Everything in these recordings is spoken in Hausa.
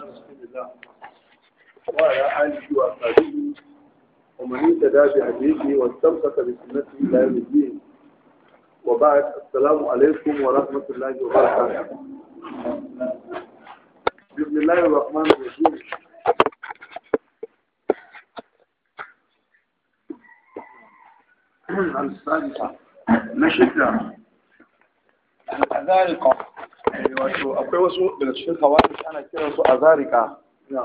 رسول الله وعلى آله وأصحابه ومن اهتدى بهديه واستمسك بسنته إلى يوم الدين وبعد السلام عليكم ورحمة الله وبركاته بسم الله الرحمن الرحيم الثالثة نشدة azarika wato akwai wasu daga cikin kawai ana kiran su azarika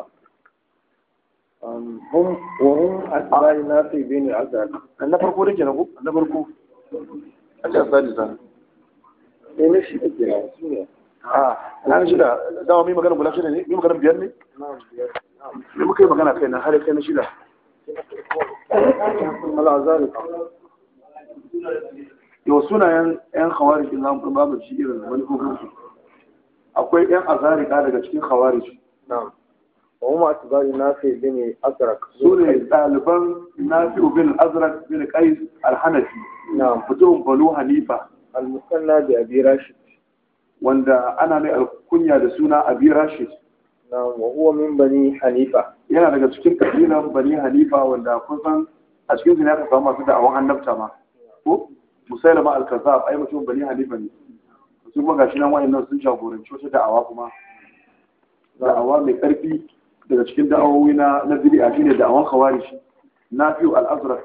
hum wa hum asbai nafi bin azar na farko da kenan ko na farko a ce sadisa sai na shi ake na su ne a na shida dawa mai magana guda shida ne mai magana biyar ne ne muka yi magana kai na har kai na shida al azarika yau sunayen yan khawarij in zamu babu shi irin manufofin su akwai yan azarika daga cikin khawarij na'am wa hum asbai nafi bin azrak su ne ɗaliban nafi'u bin azrak bin qais al-hanafi na'am mutumin banu hanifa al musanna bi abi rashid wanda ana mai alkunya da suna abi rashid na'am wa huwa min bani hanifa yana daga cikin kabilan bani hanifa wanda kun san a cikin su ne aka samu masu da'awan annabta ma ko musailama al-kazzab ai mutum bani hanifa ne su kuma gashi nan wayannan sun jagoranci wata da'awa kuma da'awa mai karfi daga cikin da'awowi na na bid'a shine da'awan khawarij nafi'u al-azraq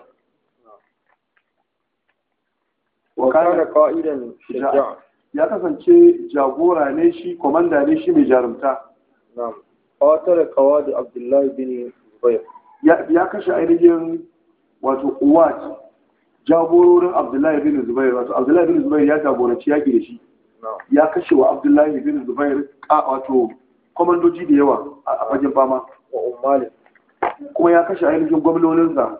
wa kana qa'idan shaja'a ya kasance jagora ne shi komanda ne shi mai jarumta na'am qatal qawadi abdullah bin zubair ya ya kashe ainihin wato uwat jagororin abdullahi bin zubair wato abdullahi bin zubair ya jagoranci yaƙi da shi na'am ya kashe wa abdullahi bin zubair ka wato komandoji da yawa a fagen fama wa ummali kuma ya kashe ainihin gwamnoninsa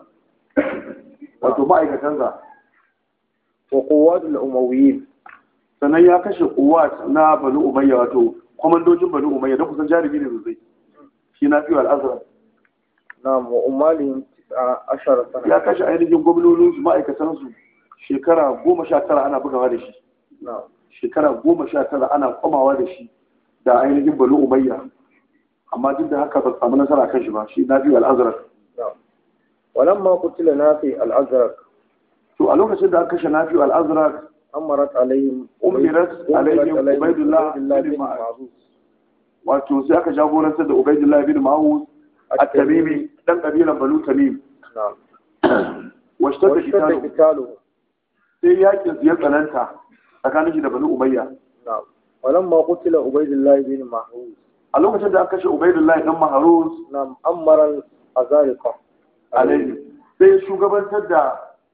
wato ma'aikatansa wa quwwat al umawiyyin sannan ya kashe uwat na banu umayya wato komandojin banu umayya don kusan jarumi ne sosai shi na fiye al'azhar na'am wa ummalihim tis'a ashara sana ya kashe ainihin gwamnoninsu ma'aikatansu shekara goma sha tara ana bugawa da shi na'am shekara goma sha tara ana kwamawa da shi da ainihin banu umayya amma duk da haka ba su samu nasara kan shi ba shi na biyu al'azrar na'am walamma qutila nafi al azraq to a lokacin da aka kashe na biyu al'azrar amarat alaihim Umirat alaihim Ubaydullah bin bin Ma'ruf. ma'ruf wato sai aka jagorantar da ubaidullah bin ma'uz at-tamimi dan kabilan banu tamim na'am washtar da washtadda kitabu qitaluhu sai yakin su ya tsananta tsakanin shi da banu umayya na'am walamma qutila ubaydullah bin mahruz a lokacin da aka kashe ubaidullah dan maharuz na'am amara al azariqa alaihi sai shugabantar da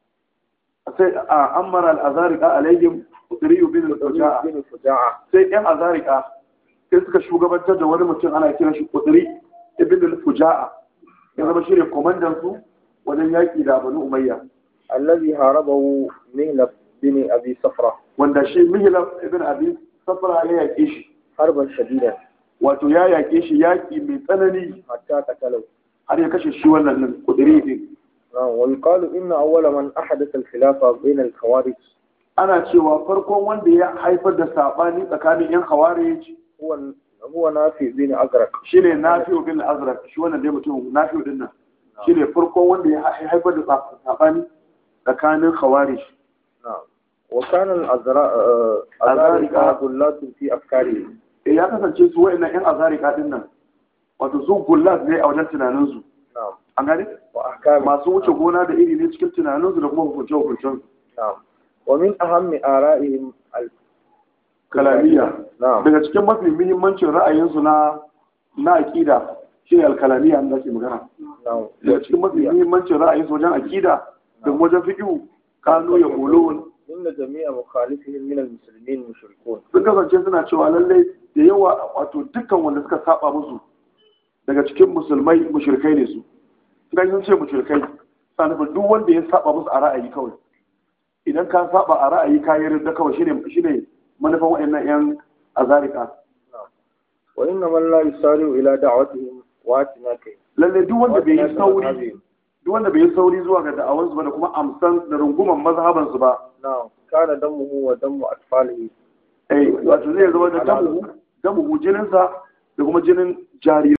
sai a ammara al-azarika alaihim udriyu bin al-fuja'a bin fuja'a sai yan azarika sai suka shugabantar da wani mutum ana kiran shi udri ibn al-fuja'a ya zama shi ne komandan su wajen yaki da banu umayya alladhi harabahu mihlab bin abi safra wanda shi mihlab ibn abi safra ya yake shi harban shadidan wato ya yake shi yaki mai tsanani hatta qatalahu har ya kashe shi wannan nan udri din na'am wa yuqalu inna awwala man ahdatha al khilafa bayna al khawarij ana cewa farkon wanda ya haifar da sabani tsakanin yan khawarij huwa huwa nafi bin azraq shine nafi'u bin azraq shi wannan dai mutum nafi'u din nan shine farkon wanda ya haifar da sabani tsakanin khawarij na'am wa kana al azra Azarika. azarika gullatun fi afkari eh ya kasance su wa'annan yan azarika din nan wato su gullat ne a wajen tunanin su na'am an gane wa ahkami masu wuce gona da iri ne cikin tunanin su da kuma hukunce hukuncen na'am wa min ahammi ara'ihim al kalamiya na'am daga cikin mafi muhimmancin ra'ayinsu na na aqida shine al-kalamiyya an zaki magana na'am daga cikin mafi muhimmancin ra'ayinsu wajen aqida da wajen fiqh kanu ya qulun inna jami'a mukhalifihim min al muslimin mushrikun sun kasance suna cewa lallai da yawa wato dukkan wanda suka saba musu daga cikin musulmai mushrikai ne su idan sun ce mushrikai sa nufin duk wanda ya saba musu a ra'ayi kawai idan ka saba a ra'ayi ka yi rinda kawai shine shine manufan waɗannan yan azarika wa inna man la yusari'u ila da'watihim wa atinaka lallai duk wanda bai yi sauri duk wanda bai yi sauri zuwa ga da'awansu ba da kuma amsan da runguman mazhabansu ba na'am kana damuhu wa damu atfalihi eh wato zai zama da damu damu jininsa da kuma jinin jarirai